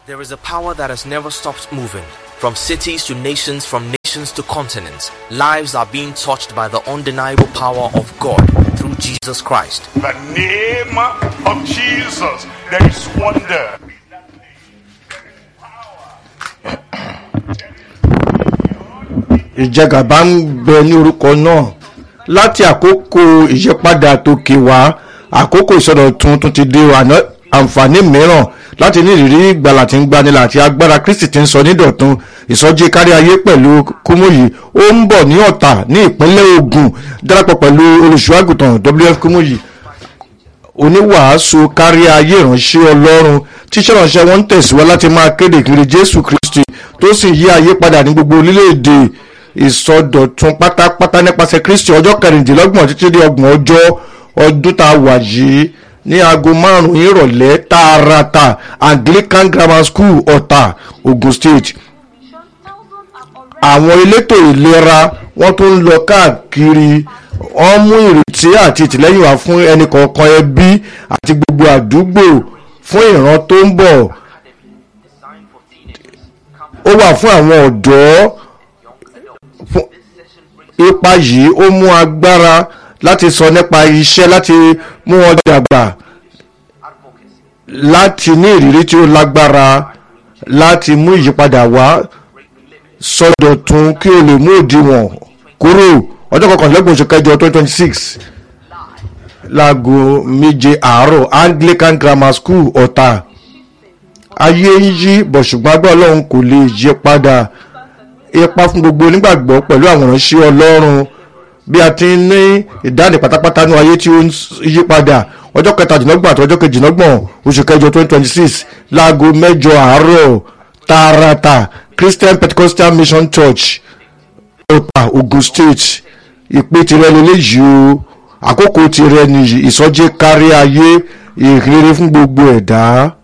There is a power that has never stopped moving. From cities to nations, from nations to continents, lives are being touched by the undeniable power of God through Jesus Christ. The name of Jesus, there is wonder. ìjẹgàba ń bẹ ní orúkọ náà láti àkókò ìyípadà tòkè wá àkókò ìsọdọ̀tun tún ti dé àná àǹfààní mìíràn láti ní ìrírí ìgbàlà tí ń gbanilà àti agbára kristi tí ń sọ nídọ̀tun ìsọjí kárí ayé pẹ̀lú kúmúyì ó ń bọ̀ ní ọ̀tà ní ìpínlẹ̀ ogun darapọ̀ pẹ̀lú olùṣọ́àgùtàn wf kúmúyì oníwàásù kárí ayé ìránṣẹ́ ọlọ́run tíṣẹ́ ìránṣẹ́ wọn ń tẹ̀síwá láti máa kéde ìkiri jésù kristi tó sì yí ayé padà ní gbogbo orílẹ̀-èdè ìsọdọ̀tun pátápátá nípasẹ̀ kristi ọjọ́ kẹrìndínlọ́gbọ̀n títí dé ọgbọ̀n ọjọ́ ọdún tá a wà yìí ní aago márùn-ún ìrọ̀lẹ́ tààràtà anglican grammar school ọ̀tà ogun state àwọn elétò ìlera wọ́n tún ń lọ káàkiri wọ́n mú ìrètí àti ìtìlẹ́yìn wá fún ẹnì kọ̀ọ̀kan ẹbí àti gbogbo àdúgbò fún ìran tó ń bọ̀ ó wà fún àwọn ọ̀dọ́ fún ipa yìí ó mú agbára láti sọ nípa iṣẹ́ láti mú wọn dàgbà láti ní ìrírí tí ó lágbára láti mú ìyípadà wá sọdọ̀tun kí o lè mú òdiwọ̀n kúrò ọjọ́ kọkànlélọ́gbọ̀n oṣù kẹjọ twenty twenty six láago méje àárọ̀ anglican grammar school ọ̀tà ayé ń yí bọ̀ ṣùgbọ́n agbára ọlọ́run kò lè yí padà ipa fún gbogbo onígbàgbọ́ pẹ̀lú àwọn ìránṣẹ́ ọlọ́run bí a ti ń ní ìdáni pátápátá ní ayé tí ó ń yí padà ọjọ́ kẹtàdínlọ́gbọ̀n àti ọjọ́ kejìlélọ́gbọ̀n oṣù kẹjọ twenty twenty six láago mẹ́jọ àárọ̀ tààràtà christian pentecostal mission church ọ̀tà ogun state ìpè tirẹ̀ lélẹ́yìí o àkókò tirẹ̀ nìyí ìsọjí kárí ayé ìrere fún gbogbo ẹ̀dá.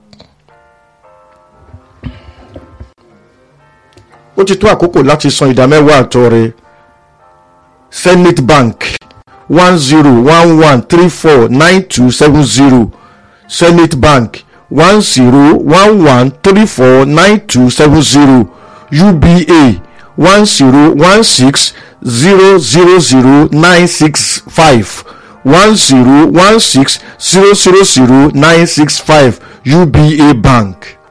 ó ti tó àkókò láti san ìdámẹ́wàá àtọ rẹ zenith bank one zero one one three four nine two seven zero zenith bank one zero one one three four nine two seven zero uba one zero one six zero zero zero nine six five one zero one six zero zero zero nine six five uba bank.